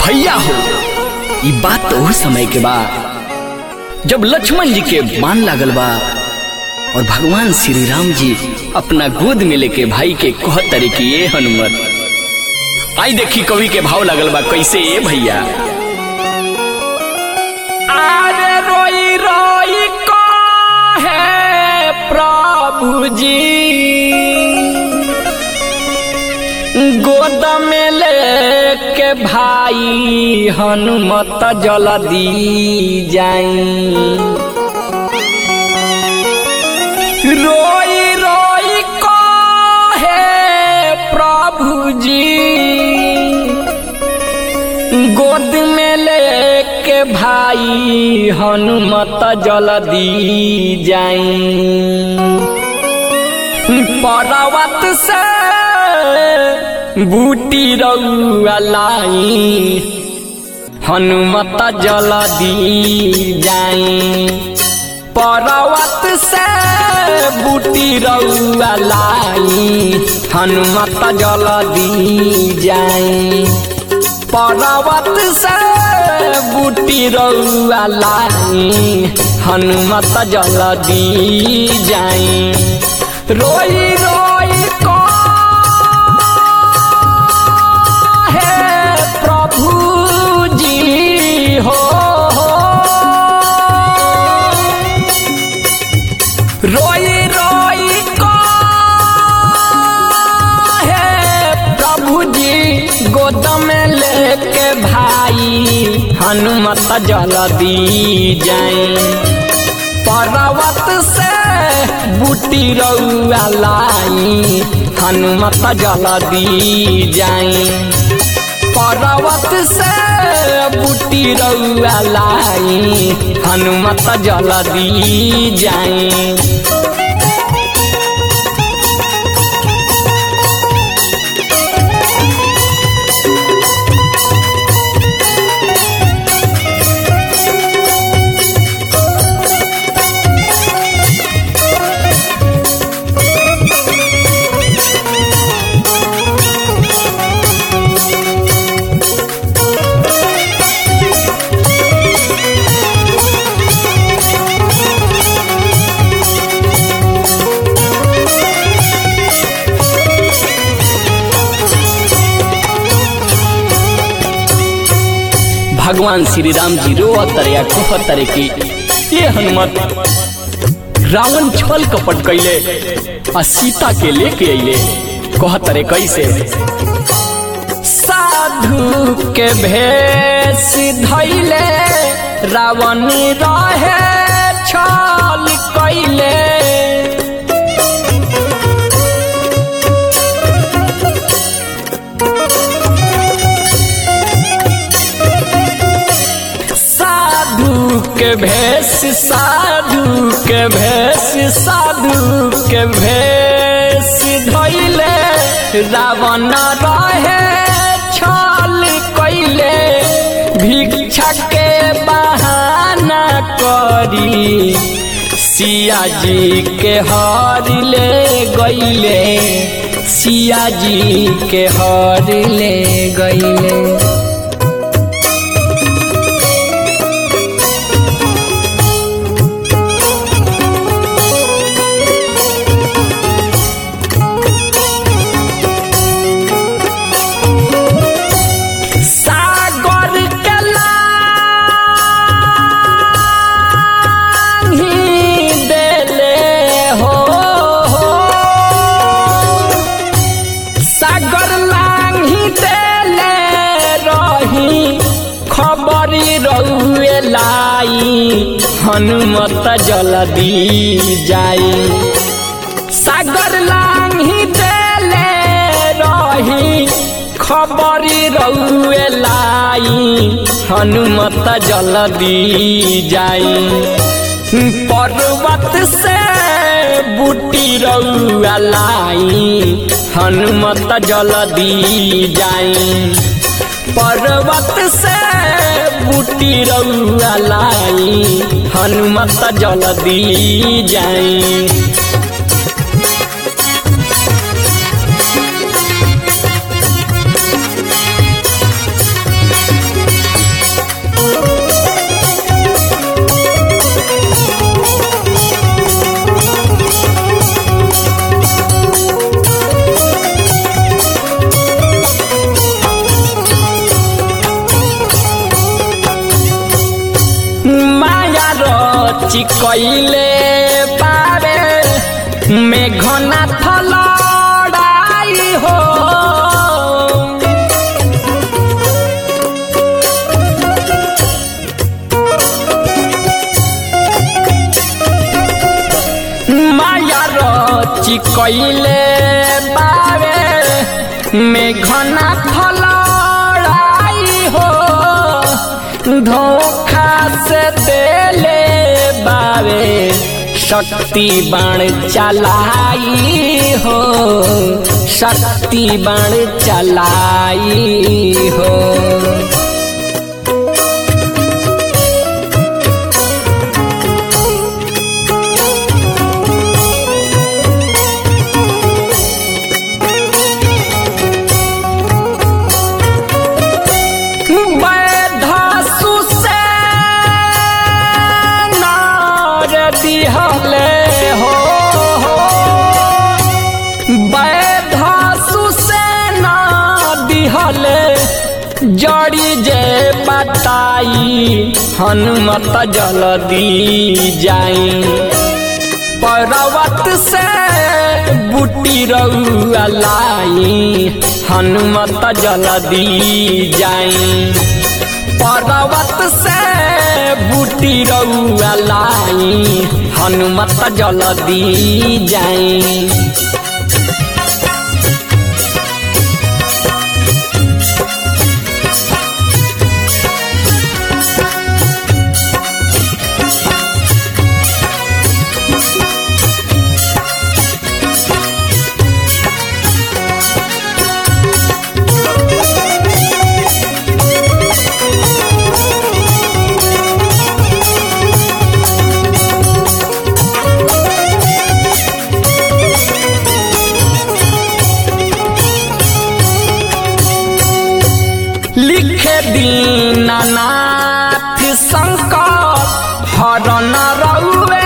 भैया हो ई बात तो उस समय के बा जब लक्ष्मण जी के बाण लागल बा और भगवान श्री राम जी अपना गोद में लेके भाई के कह तरे की ये हनुमत आई देखी कवि के भाव लागल बा कैसे ये भैया आरे रोई रोई है प्रभु जी गोद में लेके भाई हनुमत जल्दी जाई रोई रोई है प्रभु जी गोद में लेके भाई हनुमत जल्दी जाई पर्वत से बूटी रउआ लाई हनुमत जल्दी जाई पर्वत से बूटी रउआ लाई हनुमत जल्दी जाई पर्वत से बूटी रउआ लाई हनुमत जल्दी जाई रोई रोई को है प्रभु जी हो रोई रोई को है प्रभु जी गोद में लेके भाई हनुमत जल्दी जाए पर्वत से बूटी रउआ लाई हनुमत जल्दी जाए पर्वत से बूटी रउआ लाई हनुमत जल्दी जाए भगवान श्री राम जी रो तरया कह तरे की ये हनुमत रावण छल कपट कैले आ सीता के लेके अइले कह तरे कैसे साधु के भेष धैले रावण रहे छल कैले साधु के भेष साधु के भेष साधु के भेष धैले रावण रहे छल कैले भिक्षा के बहाना करी सिया जी के हर ले गईले सिया जी के हर ले गईले सागर के लांघी देले हो सागर लांघी देले रही खबरी रउए लाई हनुमत जल्दी जाई सागर लांघी देले रही खबरी रउए लाई हनुमत जल्दी जाई पर्वत से बूटी रउआ लाई हनुमत जल्दी जाई पर्वत से बूटी रउआ लाई हनुमत जल्दी जाई चिकैले बारे मेघना थलड़ाई हो माया रची कैले बारे मेघना फलड़ाई हो धोखा से देले बारे शक्ति बाण चलाई हो शक्ति बाण चलाई हो बैधासु से नार दिहले हो बैधासु से ना दिहले जड़ी जे बताई हनुमत जल्दी जाई पर्वत से बूटी रउआ लाई हनुमत जल्दी जाई पर्वत से बूटी रउआ लाई हनुमत जल्दी जाई लिखे दीनानाथ शंकर हरण रउए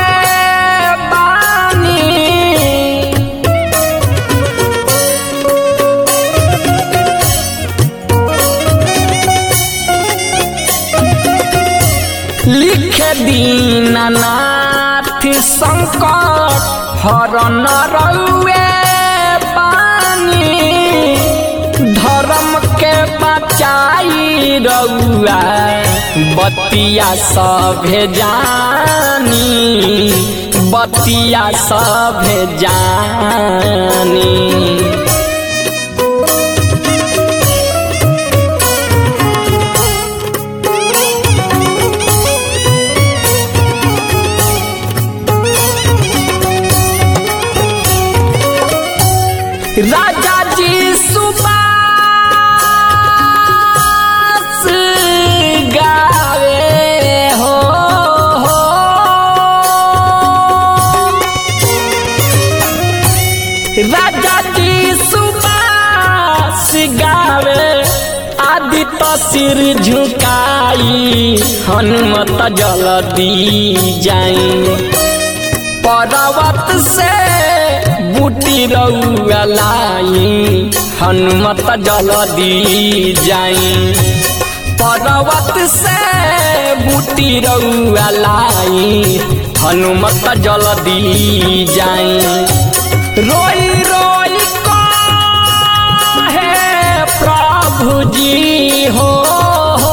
बानी लिखे दीनानाथ शंकर हरण रउए बानी धर्म के बचाई रउआ बतिया सभे जानी बतिया सभे जानी राजा जी सुबास गावे हो, हो। राजा जी सुबास गावे आदित्य सिर झुकाई हनुमत जल्दी जाई पर्वत से बूटी रउआ लाई हनुमत जल्दी जाई पर्वत से बूटी रउआ लाई हनुमत जल्दी जाई रोई रोई हे प्रभु जी हो, हो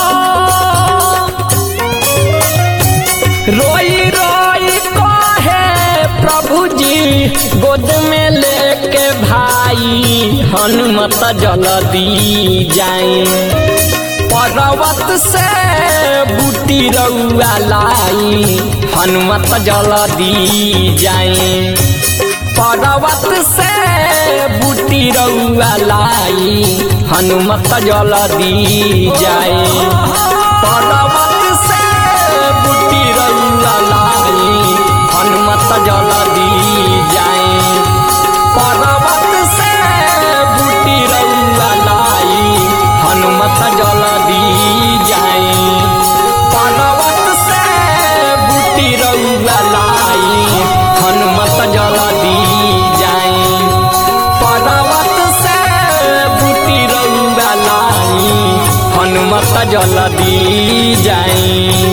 रोई रोई कहे प्रभु जी गोद में लेके भाई हनुमत जल्दी जाए पर्वत से बूटी रउआ लाई हनुमत जल्दी जाए पर्वत से बूटी रउआ लाई हनुमत जल्दी जाए पर्वत से बूटी रउआ लाई हनुमत जल्दी जाए पर्वत से बूटी रउआ लाई हनुमत जल्दी जाए पर्वत से बूटी रउआ लाई हनुमत जल्दी जाए पर्वत से बूटी रउआ लाई हनुमत जल्दी जाए